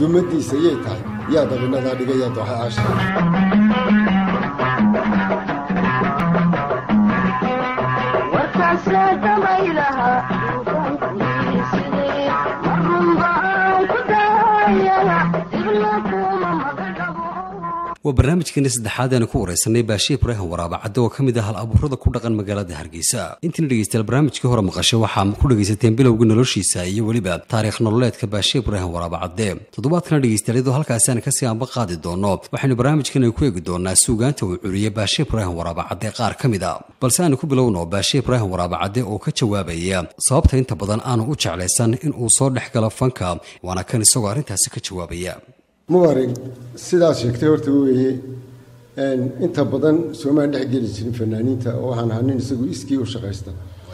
dumadiisa yay tahay yaa dabinadaa dhigay yaa dooxa aasha waa barnaamijkeeni saddexaad eanu ku waraysanay baashe ibraahim waraaba cadde oo ka mid ah hal abuurada ku dhaqan magaalada hargeysa intiina dhegeystayaal barnaamijkii hore maqashay waxaa ku dhegaysateen bilowga noloshiisa iyo weliba taariikh nololeedka baashe ibraahim waraaba cadde toddobaadkana dhegeystayaal iyadoo halkaasi aan kasii anba qaadi doono waxaynu barnaamijkan ku eegi doonaa suugaanta uu curiyey baashe ibraahim waraaba cadde qaar ka mid a balse aanu ku bilowno baashe ibraahim waraaba cadde oo ka jawaabaya sababta inta badan aanu u jeclaysan in uu soo dhex galo fanka waana kan isagoo arrintaasi ka jawaabaya mubarig sidaas sheegtay horta weeye inta badan soomaan dhex geli jirin fanaaniinta oo waxaan ahaa nin isagu iskii u shaqaysta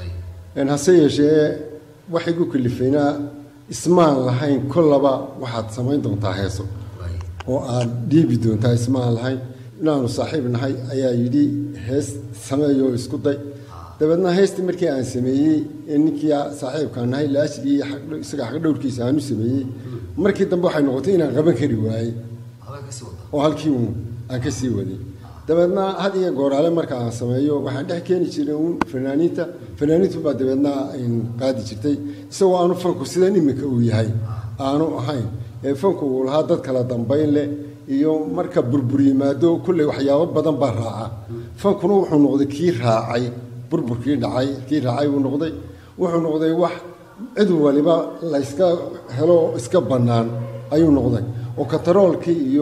hase yeeshee wax igu kalifaynaa ismaan lahayn kollaba waxaad samayn doontaa heeso oo aad dhiibi doontaa ismaan lahayn inaanu saaxiib nahay ayaa yidhi hees sameeyoo isku day dabeedna heystii markii aan sameeyey ee ninkii saaxiibkaan nahay laashigii isaga xaqdhowrkiisa aanu sameeyey markii dambe waxay noqotay inaan qaban kari waayey oo halkii uun aan ka sii waday dabeedna had iyo gooraale marka aan sameeyo waxaan dhex keeni jiray uun fanaaniinta fanaaniintu baa dabeedna qaadi jirtay isagoo aanu fanku sidan iminka uu yahay aanu ahayn ee fanku uu lahaa dad kala dambayn leh iyo marka burbur yimaado kulley waxyaabo badan baa raaca fankuna wuxuu noqday kii raacay burburkii dhacay kii raacay uu noqday wuxuu noqday wax cid waliba layska helo iska bannaan ayuu noqday oo kataroolkii iyo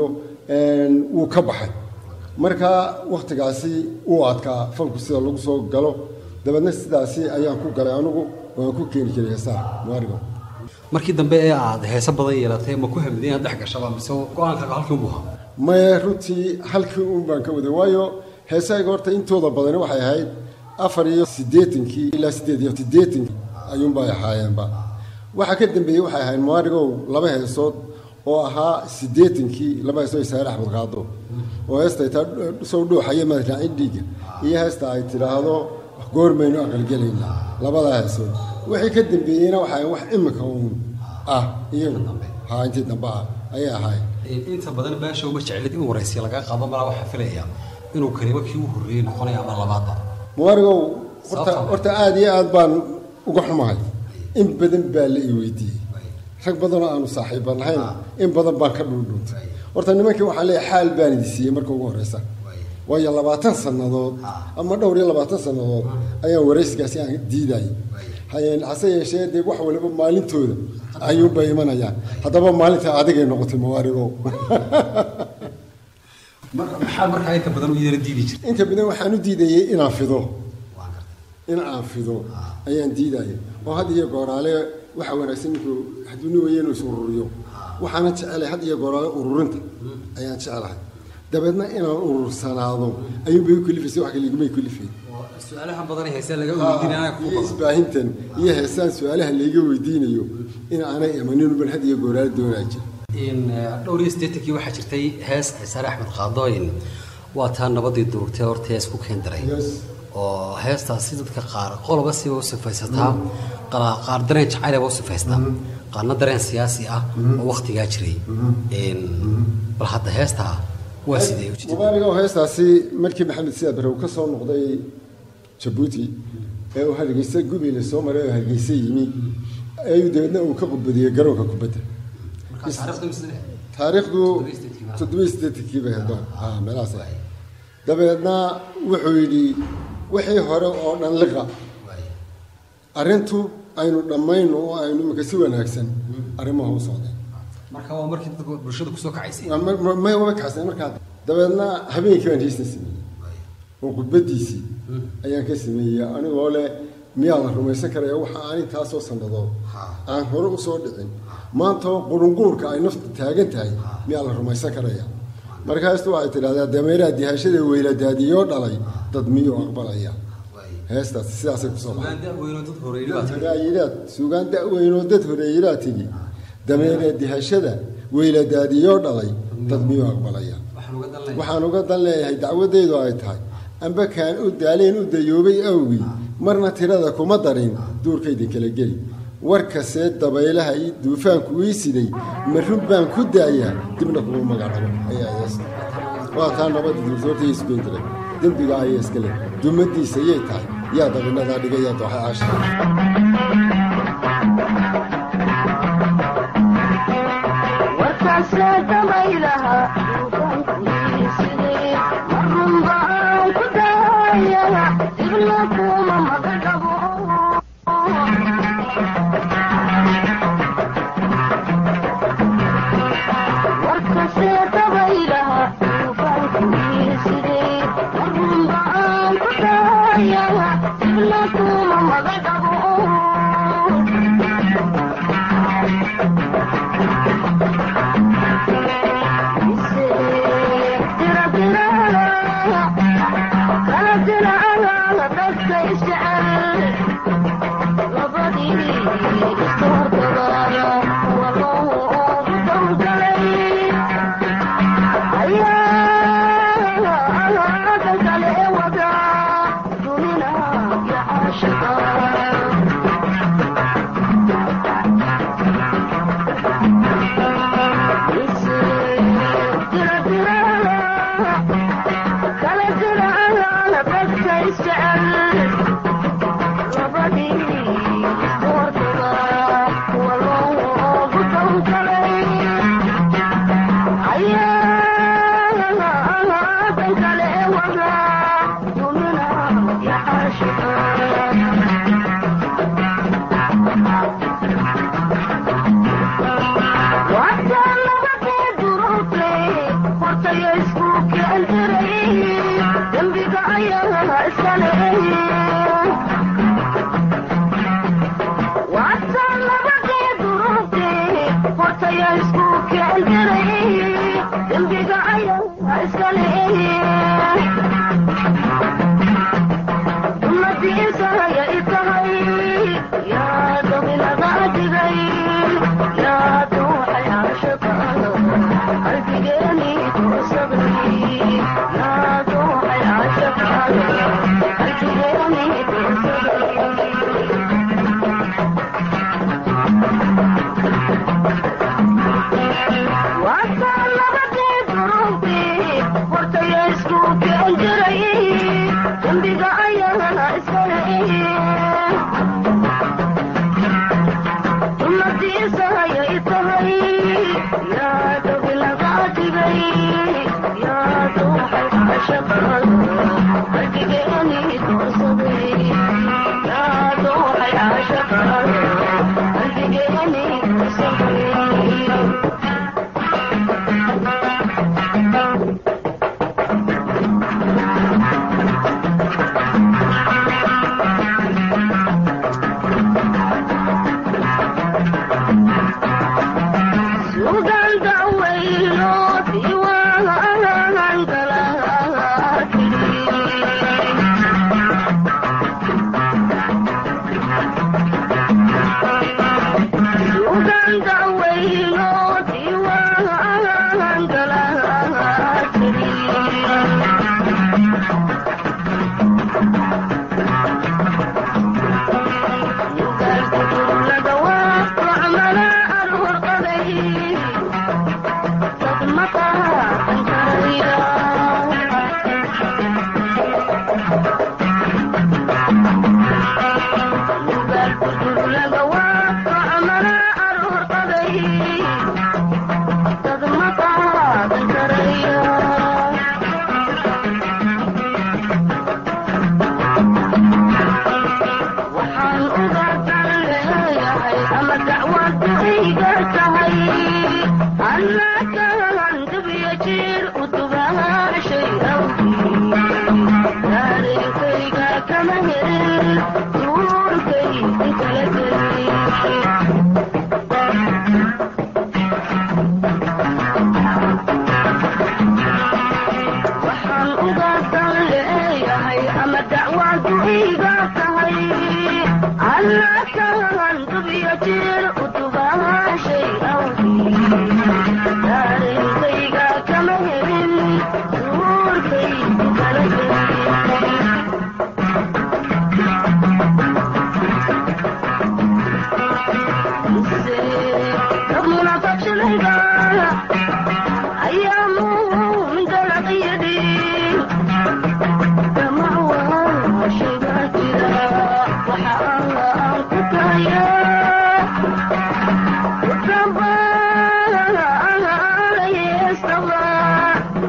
wuu ka baxay marka wakhtigaasi uu adkaa fanku sida lagu soo galo dabeedna sidaasi ayaan ku galay anugu waan ku keeni jiray heesaha maarigo markii dambe ee aad heeso badan yeelatay ma ku hamidin inaad dhex gashaba mise go-aankaaga halkii unbu ahaa maye runtii halkii un baan ka waday waayo heesahayga horta intooda badani waxay ahayd afar iyo siddeetankii ilaa siddeed iyo siddeetankii ayuunbay ahaayeenba waxaa ka dambeeyey waxay ahayd maarigow laba heesood oo ahaa siddeetankii laba heesood isaare axmed qaado oo heesta ay taa sow dhuuxaya madraacin dhiigga iyo heesta ay tidhaahdo goormaynu aqalgelayna labadaa heesood wixii ka dambeeyeyna waxay wax imika uun ah iyagu haa intii dambe ah ayay ahayd inta badan baasha uma jeclid in waraysiya laga qaado malaa waxaa filaya inuu kaliba kii u horreeyey noqonaya ama labaadba muwaarigow horta horta aada iyo aad baan uga xumahay in badan baa la i weydiiyey rag badanoo aanu saaxiiba nahayn in badan baan ka dhuundhuuntay horta nimankii waxaan leeyahay xaal baan idi siiyey marka ugu horreysa waayo labaatan sannadood ama dhowr iyo labaatan sannadood ayaan waraysigaasi aan diidayay hase yeeshee dee wax waliba maalintooda ayuunbay imanayaan haddaba maalinta adigay noqotay mawaarigow maxaa markaa inta badan u yeela diidi jirta inta badan waxaan u diidayay inaan fido in aan fido ayaan diidaya oo had iyo gooraale waxa wanaagsan ninkuu hadduu weye inuu is ururiyo waxaana jecelay had iyo gooraale ururinta ayaan jecelahay dabeedna inaan urursanaado ayuunbay u kalifaysay wax kale igumay kalifay su-aalaha badan heesee laga weydiinaya iyo isbaahintan iyo heesaan su-aalaha layga weydiinayo in aanay imanin bal had iyo gooraale doonaa jira dhowr iyo siddeetankii waxaa jirtay hees cisaare axmed qaadooyin waa taa nabadii durugtay horta hees ku keendaray oo heestaasi dadka qaar qoloba siba u sifaysataa qaar dareen jacaylaba u sifaystaa qaarna dareen siyaasi ah oo waktigaa jiray bal hadda heestaa waa sidee mubaarigo heestaasi markii maxamed siyaad barre uu ka soo noqday jabuuti ee uu hargeysa gubeyle soo maray oo hargeysa yimi ayuu dabeedna uu ka qubadiyey garoonka kubadda taariikhdu toddobiyi siddeetankii bay hayd meelahaas ahayd dabeedna wuxuu yidhi wixii hore oo dhan liqa arrintu aynu dhammayno oo aynu imika si wanaagsan arrimaha u socdeen marka waa markii dadku bulshada kusoo kacaysay may wama kaxsay markaa dabeedna habeenkii baan heestan sameeyey oo khudbadiisii ayaan ka sameeyey anigoo leh miyaa la rumaysan karaya waxa aan intaasoo sannadood aan hore usoo dhicin maanta qurunguurka ay naftu taagan tahay miyaa la rumaysan karaya markaastu waxay tidhahdaa dameeraha dihashada weyladaadiyoo dhalay dad miyuu aqbalaya heestaas sidaasay kusoo baxayiraad suugaan da-weynoo dad horeeyiraa tigi dameera dihashada weyladaadiyoo dhalay dad miyuu aqbalaya waxaan uga dan leeyahay dacwadeydu ay tahay amba kaan u daaleen u dayoobay awgii marna tirada kuma darin duurka idinkala geli warkasee dabaylaha ii duufaanku ii siday ma run baan ku daayaa dibna kuma magacabo ayaa hees waa taa nabadda duursoorta isbeentire dembiga ayaa iska leh dumadiisa yay tahay yaa dabinadaa dhiga yaa dooxa caasha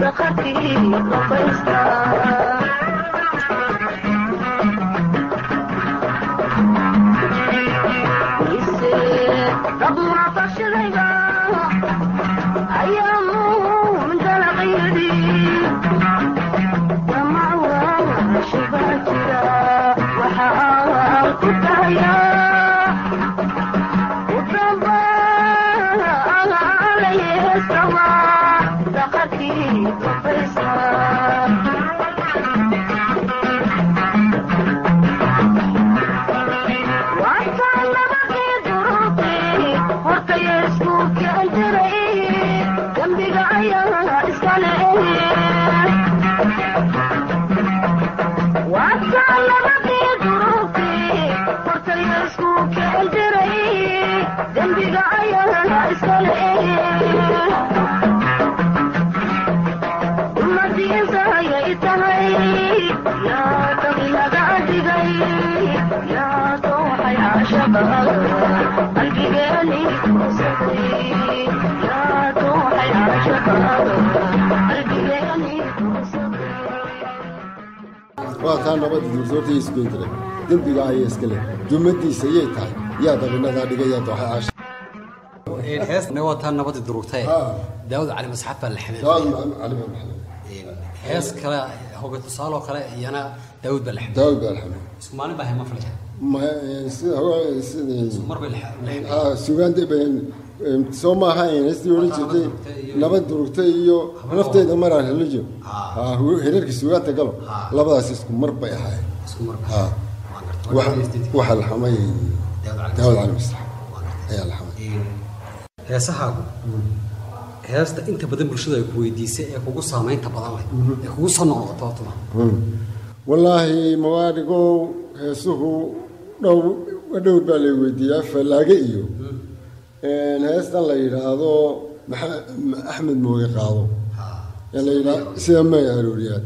waa taa nabadda duursoortay isgoyn jiray dembiga ayay iska leh jumadiisa yay tahay yaa dabinadaa dhigay yaa dooxay caasha heesna waa taa nabadii durugtay Haa. daawud cali masxaf baa la xamil daawad macalin cali baa maxamed hees kale hoga tusaaloo kale iyana daawud baa la xamil daawad baa alxamed isku maalin baa hema filaya ma sida hore sida mar bay la xamil ah sugaanta ben soo ma ahayn heestii odhan jirtay nabad durugtay iyo nafteeda maraan helijo ah hereerka sugaanta galo labadaas isku mar bay ahaayeen isku mar ah waxa la xamay daawad cali maslax ayaa la xamay heesahaagu heesta inta badan bulshada ay ku weydiisay ee kugu saamaynta badan leh ee kugu soo noqnoqoto tuma wallaahi mawaadhigow heesuhu dhow dhowr baa la weydiiyaa fallaage iyo heestan la yidhaahdo maxa- axmed mooge qaado ee la yidhaa sida may arooriyaan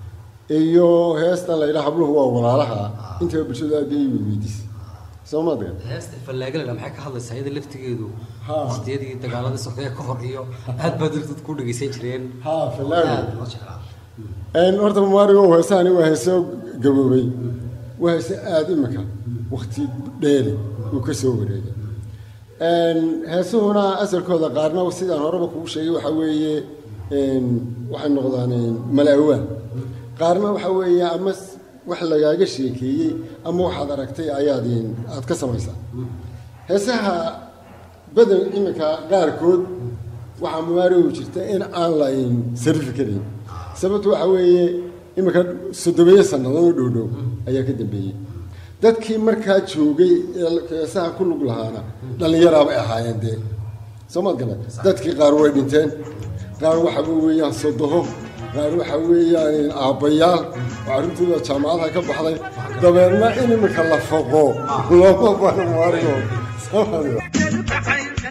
iyo heestan la yidhaha habluhu waa walaalaha intaba bulshadu aad bay i weydiisay soo ma adgan heesta fallaagale maxay ka hadlaysaa iyada laftigeedu Haa. waqtiyadii dagaaladii sokeye ka hor iyo aad baa dadku ku dhegeysan jireen haa fallaage aad loo jeclaa Een, horta maarigo heesahani waa heeso gaboobay waa heese aada imika wakti dheeri uu ka soo wareegay Een, heesuhuna asalkooda qaarna sidaan horeba kugu sheegay waxaa weeye een, waxay noqdaan een, malaawaan qaarna waxaa weeye ama s- wax lagaaga sheekeeyey ama waxaad aragtay ayaad een, aad ka samaysaa heesaha badan iminka qaarkood waxaa muwaarigu jirta in aan la een, sarifi karin sababtu waxa weeye iminka soddomeeyo sannadood oo dhowdhow ayaa ka dambeeyey dadkii markaa joogay ee heesaha ku lug lahaana dhallinyaraabay ahaayeen dee soo maad gala dadkii qaar way dhinteen qaar waxa weeyaan sodoho qaar waxa weeyaan aabbayaal oo carruurtooda jaamacadaha ka baxday dabeedna in iminka la foqo looma bano muwaarigo soo maad gala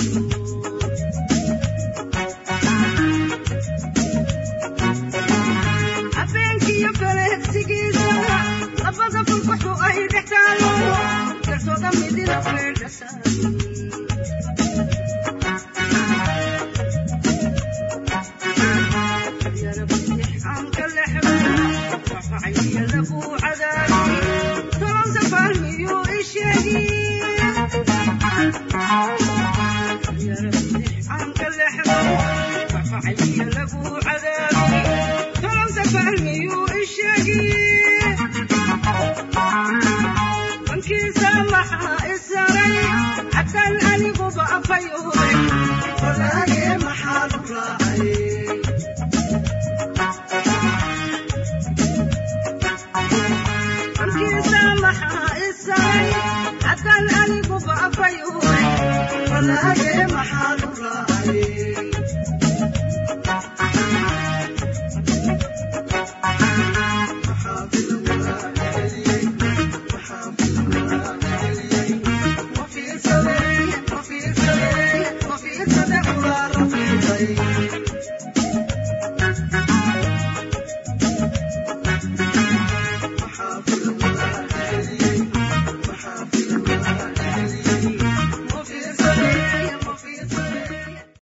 habeenkiiyo kaleegsigiisa labada fulbaxu ay dhex taalo kalsooda midina feedhasa bankiisa maxaa isaray xataan aniguba afayooday walaage maxaa lu raacay bankiisa maxaa isaray xataan aniguba afayooday walaage maxaa lu raacay وفي صدري وفي صدري وفي صدري